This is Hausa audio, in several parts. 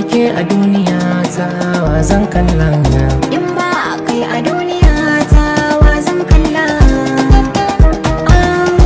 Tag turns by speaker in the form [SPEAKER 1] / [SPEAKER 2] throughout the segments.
[SPEAKER 1] ke a duniya ta wa zan kalla
[SPEAKER 2] In ba kai a duniya ta wa zan kalla Ah,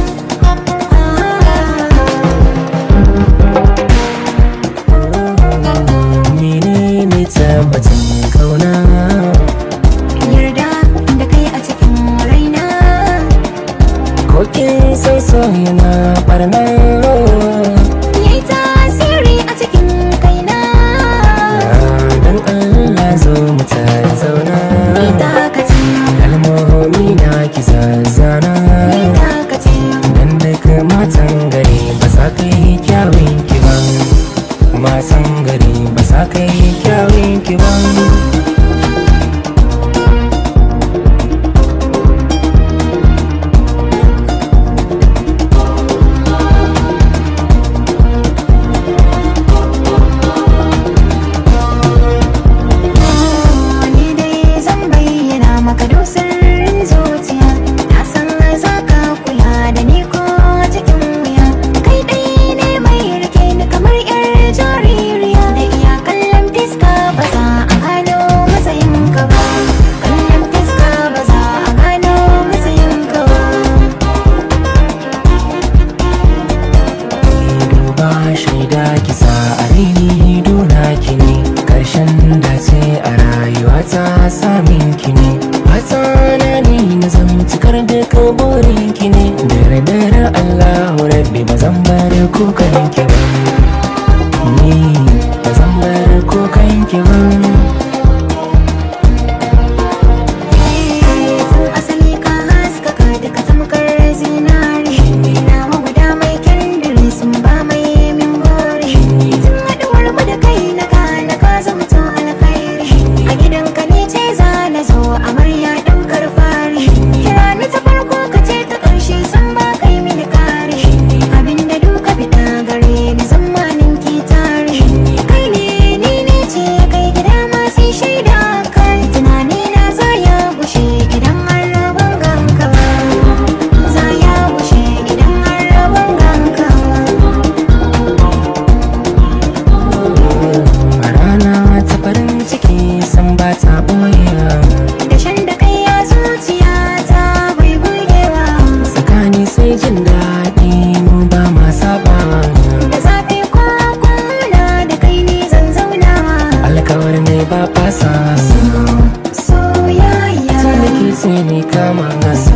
[SPEAKER 1] menene tabbacin kauna
[SPEAKER 2] Yarda da kai a cikin raina
[SPEAKER 1] ko kin san so yana barna
[SPEAKER 2] Yayi tasiri a cikin kaina
[SPEAKER 1] dan Allah zo mu tattauna
[SPEAKER 2] Ni takace,
[SPEAKER 1] kalmomi na ki zazzana
[SPEAKER 2] ni takace
[SPEAKER 1] dan daga matan gari ba sa kai kyawun ki ba matan gari ba sa kai kyawun ki ba
[SPEAKER 2] Ni dai zan bayyana maka dusar zuciya Na san za ka kula da ni ko cikin wuya Kai ɗai ne mai rike ni kamar yar jaririya Da iya kallon fiska ba za a gano matsayin ka ba Kallon fiska ba za a gano matsayin ka ba
[SPEAKER 1] duba shaida kisa a rini duna ki ne karshen dace a rayuwa ta samin ki ne fata na ni na zan cikar da burin ki ne da yardar Allahu rabbi ba zan bar kukan ki ba ni ba zan bar kukan ki ba
[SPEAKER 2] Tun asali ka haskaka duka tamkar zinari Ina maguda mai kyandiri sun ba mai min buri Tun haɗuwar mu da kai na gane ka zamto alkhairi A gidanka ne ce za na zo amarya ɗaukar fari Kira ni ta farko ka ce ta ƙarshe san ba kai mini kare Abinda duka fita gare ni zamanin ki tare Kai ne ni ne ce kai gida masu shaida kai Tunani na za ya gushe idan har rabon ganka Za ya gushe idan har rabon ganka
[SPEAKER 1] a rana ta farin ciki san ba ta boyewa
[SPEAKER 2] Da shan da kai ya zuciya ta bai burgewa
[SPEAKER 1] tsakani sai jin daɗi mu ba ma sabawa
[SPEAKER 2] Da zafi ko kuna da kai ne zan zauna
[SPEAKER 1] alkawar ne ba fasa
[SPEAKER 2] Soyayya
[SPEAKER 1] sai da ke sai ne kama nasa